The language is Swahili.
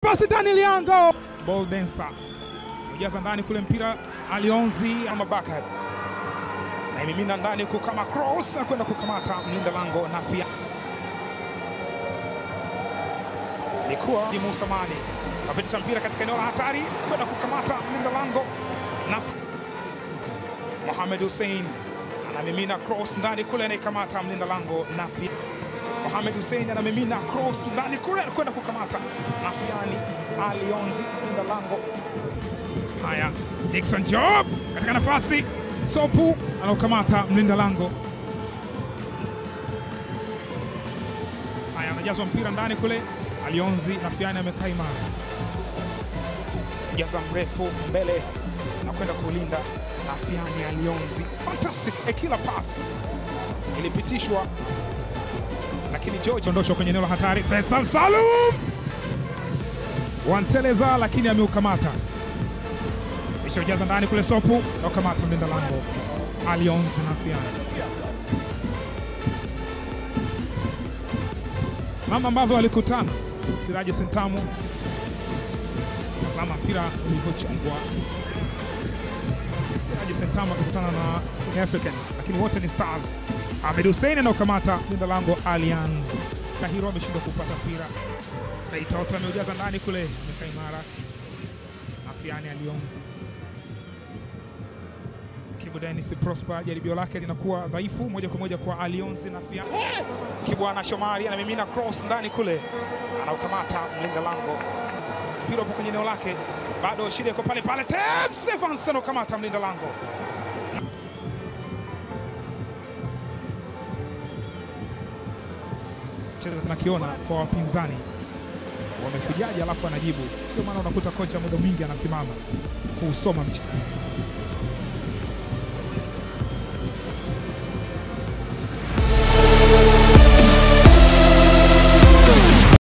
nafasi Daniel Yango. Ball dancer. Ujaza ndani kule mpira Alionzi Mabakar. Na imimina ndani huku kama cross na kwenda kukamata mlinda lango Nafia. Ilikuwa ni Musa Mane. Kapitisha mpira katika eneo la hatari kwenda kukamata mlinda lango Nafia. Mohamed Hussein anamimina cross ndani kule anaikamata mlinda lango Nafia. Mohamed Hussein anamimina cross ndani kule kwenda kukamata Nafiani Alionzi mlinda lango. Haya, Dickson Job katika nafasi, Sopu anaokamata mlinda lango. Haya, anajazwa mpira ndani kule, Alionzi Nafiani amekaa imara, jaza mrefu mbele na kwenda kulinda Nafiani Alionzi. Fantastic, a killer pass ilipitishwa lakini George ondoshwa kwenye eneo la hatari. Faisal Salum wanteleza, lakini ameukamata kisha ujaza ndani kule, Sopu na ukamata mlinda lango Alionzi Nafiani. Mama ambavyo walikutana Siraji Sentamu, tazama mpira ulivyochungwa. Siraji Sentamu akikutana na Young Africans, lakini wote ni Stars. Ahmed Hussein anaokamata mlinda lango Allianz. Kahiro ameshindwa kupata mpira. Naitoto ameujaza ndani kule, amekaa imara. Nafiani Alionzi. Kibu Dennis Prosper, jaribio lake linakuwa dhaifu, moja kwa moja kwa Alionzi Nafiani. Kibwana Shomari anamimina cross ndani kule, anaukamata mlinda lango. Mpira upo kwenye eneo lake, bado shida iko pale pale. Tebs Evans anaukamata mlinda lango. cheza tunakiona kwa wapinzani wamekujaje, alafu anajibu. Ndio maana unakuta kocha muda mwingi anasimama kuusoma mchezo.